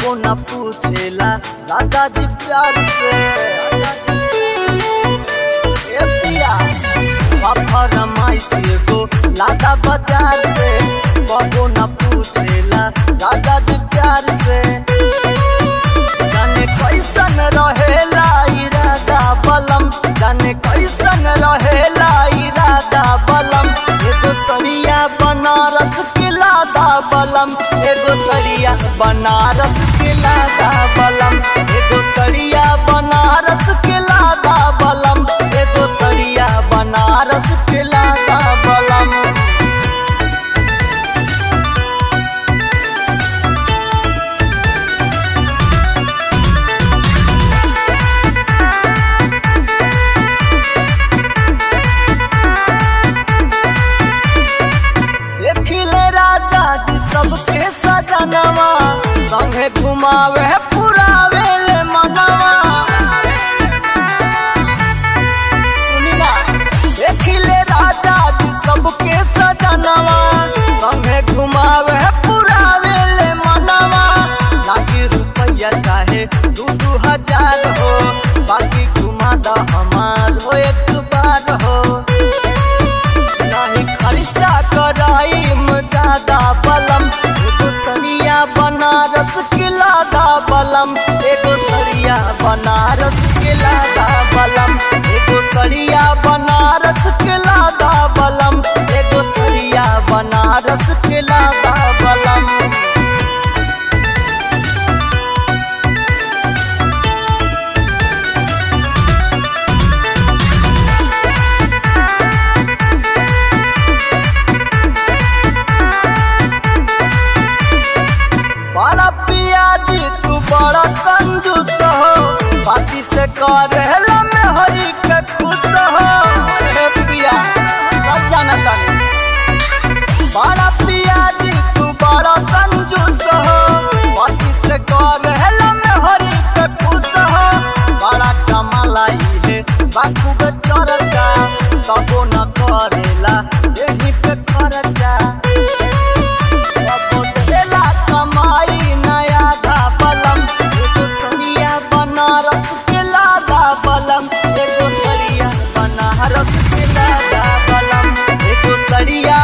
कबो न पूछेला राजा जी प्यार से ए पिया बाबा रमाई से गो लादा बाजार से कबो न पूछेला राजा जी प्यार से जाने कैसन रहेला इरादा बलम जाने कैसन रहेला इरादा बलम एगो सरिया बनारस के लादा बलम एगो सरिया बनारस के लादा बलम एगो सरिया बनारस के लादा बलम एगो सरिया बनारस के लादा बलम देखिले राजा जी सबके सजनवा संगे घुमावे पुरावे ले मनवा सुनी ना देखिले राजा जी सबके सजनवा संगे घुमावे पुरावे ले मनवा लागी रुपया चाहे दू दू हजार हो बाकी घुमा दा हमार हो एक बार हो नहीं खर्चा कराई ज्यादा बलम एगो सरिया बनारस के लादा बलम एगो सरिया बनारस के लादा बलम एगो सरिया बनारस के लादा बलम एगो सरिया बनारस के लादा बलम बड़ा पियाजी तू बड़ा कंजूस हो बाती से करेला में हरी के खुश हो हे पिया सब जाना तानी बड़ा पियाजी तू बड़ा कंजूस हो बाती से करेला में हरी के खुश हो बड़ा कमाला है बाखूब चरचा तबो न करेला यही पे खर्चा बदला कमाई नया धा बलम एगो सरिया बनारस के लादा बलम एगो सरिया बनारस के लादा बलम एगो सरिया